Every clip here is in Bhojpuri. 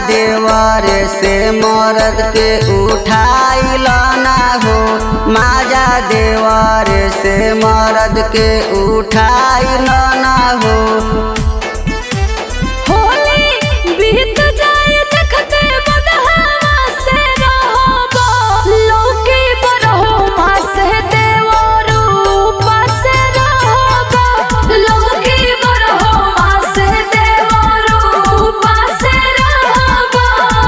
देवर से मरद के उठाइल ना हो माजा देवर से मरद के उठाइल ना हो होली बीत जाए देखते बदहावा से रहबो लौकी बरहो माँ से देवरू पासे रहबो लौकी बरहो माँ से देवरू पासे रहबो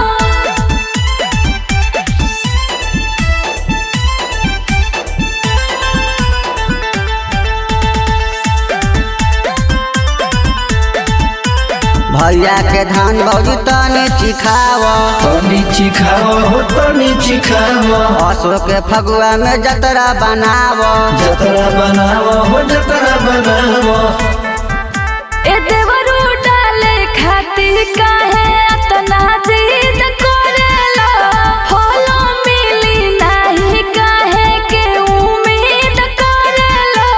भैया के धान भौजी तनी चिखाव तनी चिखाव हो तनी चिखाव अशोक के फगुआ में जतरा बनाव जतरा बनाव हो जतरा बनाव ए देवरू डाले खाती काहे अतना जिद करेला फलो मिली नाही काहे के उम्मीद करेला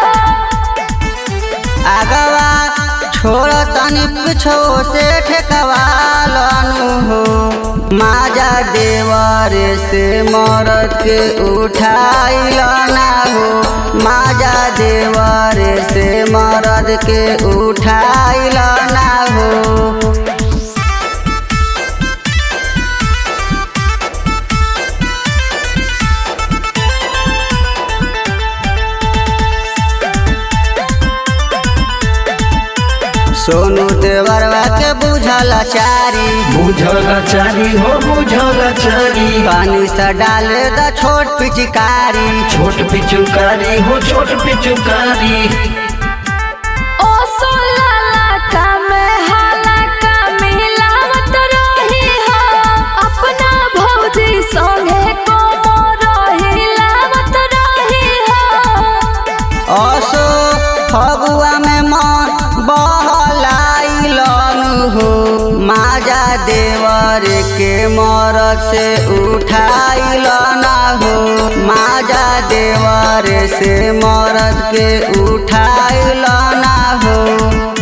आगवा छोड़ तनी पिछो से ठेकवालनु हो माजा देवर से मरद के उठाइल ना हो माजा देवर से मरद के उठाइल ना हो सोनू देवरवा के बुझल चारी बुझला चारी हो बुझला चारी पानी से डाले द छोट पिचकारी छोट पिचुकारी हो छोट पिचुकारी ओ सोलाला का में हाला का मिलावत रही हो अपना भौजी संगे को रही लावत रही हो असो फगुआ में मन बहलाइलन हो माजा देवर के मरद से उठाइल ना हो माजा देवर से मरद के उठाइल ना हो